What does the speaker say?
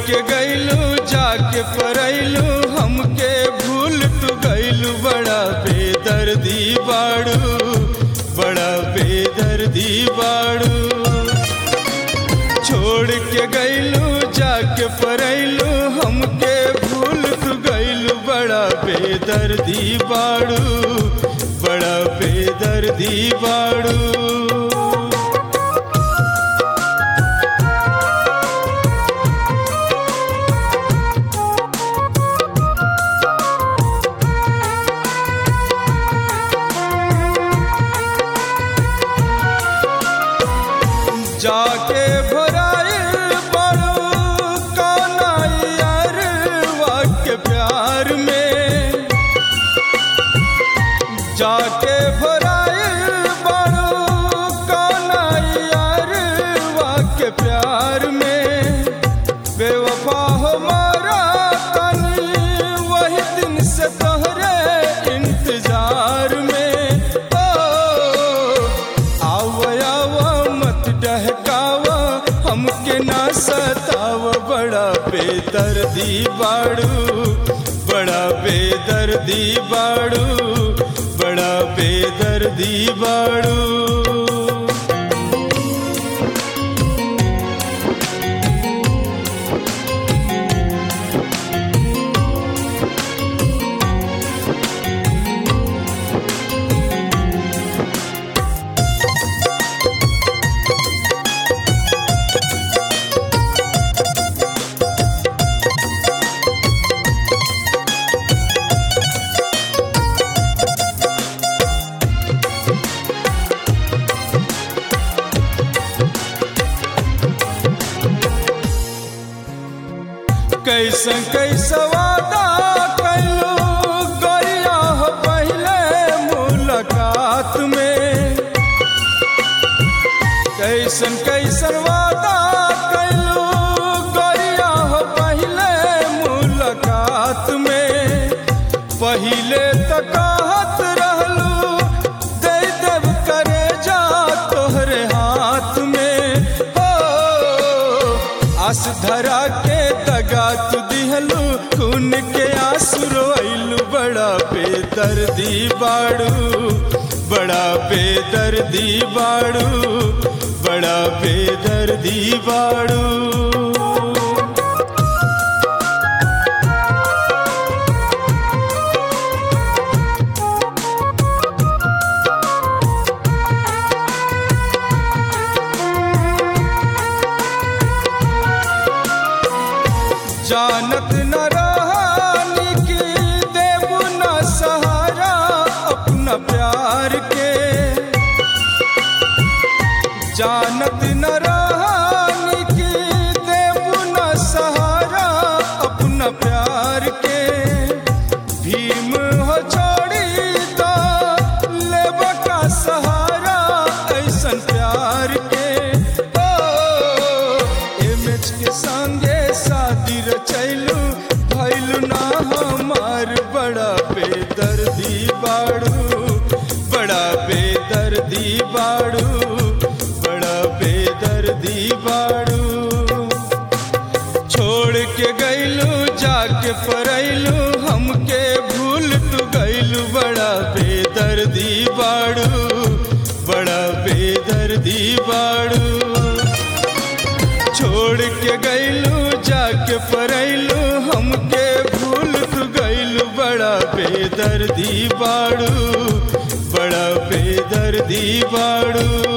के गैलू जाके परैलू हमके भूल तू गैलू बड़ा बेदर्दी बाड़ू बड़ा बेदर्दी बाड़ू छोड़ के गैलू जाके परैलू हमके भूल तू गैलू बड़ा बेदर्दी बाड़ू बड़ा बेदर्दी बाड़ू जाके भराए बड़ो कौनाइयर वाक्य प्यार में जाके भराए बड़ो कौनाइयर वाक्य प्यार में बेवफा हमारा तनी वही दिन से तोहरे इंतजार में ओ आवा आवा मत डहकावा हमके ना सताव बड़ा बेदर्दी बाड़ू बड़ा बेदर्दी बाड़ू बड़ा बेदर्दी बाड़ू कैसन कैसा वादा कैलो गरिया हो पहले मुलाकात में कैसन कैसन वादा कैलो गरिया हो पहले मुलाकात में पहिले तक कहत रहलू दे देव करे जा तोहरे हाथ में हो आस धरा के दगा तू दिहलू खून के आंसू रोइलू बड़ा बेदर्दी बाड़ू बड़ा बेदर्दी बाड़ू बड़ा बेदर्दी बाड़ू जानत न रहानी की देव न सहारा अपना प्यार के जानत न रहानी की देव न सहारा अपना प्यार के भीम हो छोड़ी तो लेब का सहारा ऐसन प्यार के ओ एमएच के संगे शादी रचैलू भैलू ना हमार बड़ा बेदर्दी बाड़ू बड़ा बेदर्दी बाड़ू बड़ा बेदर्दी बाड़ू छोड़ के गैलू जाके परैलू हमके भूल तू गैलू बड़ा बेदर्दी बाड़ू बड़ा बेदर्दी बाड़ू छोड़ के गैलू जाके परैलू हमके भूल तू गैलू बड़ा बेदर्दी बाड़ू बड़ा बेदर्दी बाड़ू